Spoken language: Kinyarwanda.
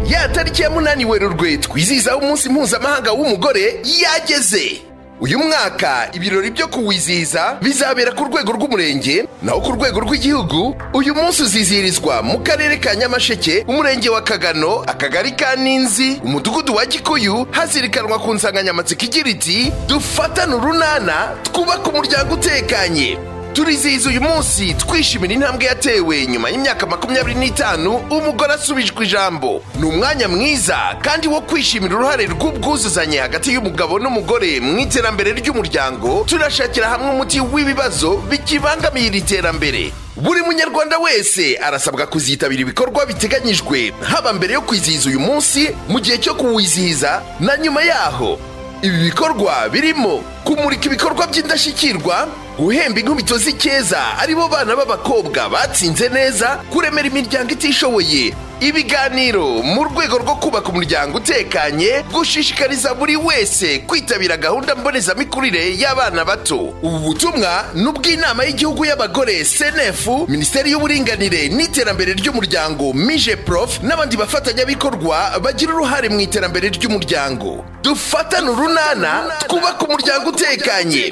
ya tariki ya munani werurwe twizihizaho umunsi mpuzamahanga w'umugore yageze uyu mwaka ibirori byo kuwizihiza bizabera ku rwego rw'umurenge naho ku rwego rw'igihugu uyu munsi uzizihirizwa mu karere ka nyamasheke umurenge wa kagano akagari ka ninzi umudugudu wa gikuyu hazirikanwa ku nsanganyamatsiko igira iti dufatane urunana twubake umuryango utekanye turizihiza uyu munsi twishimira intambwe yatewe nyuma y'imyaka makumyabiri n'itanu umugore asubijwe ijambo ni umwanya mwiza kandi wo kwishimira uruhare rw'ubwuzuzanye hagati y'umugabo n'umugore mu iterambere ry'umuryango turashakira hamwe umuti w'ibibazo bikibangamiye iri terambere buri munyarwanda wese arasabwa kuzitabira ibikorwa biteganyijwe haba mbere yo kwizihiza uyu munsi mu gihe cyo kuwizihiza na nyuma yaho ibi bikorwa birimo kumurika ibikorwa by'indashyikirwa guhemba inkubito z'icyeza aribo bana b'abakobwa batsinze neza kuremera imiryango itishoboye ibiganiro mu rwego rwo kubaka umuryango utekanye gushishikariza buri wese kwitabira gahunda mbonezamikurire y'abana bato ubu butumwa ni ubw'inama y'igihugu y'abagore senefu minisiteri y'uburinganire n'iterambere ry'umuryango mije prof n'abandi bafatanyabikorwa bagira uruhare mu iterambere ry'umuryango dufatane urunana twubake umuryango utekanye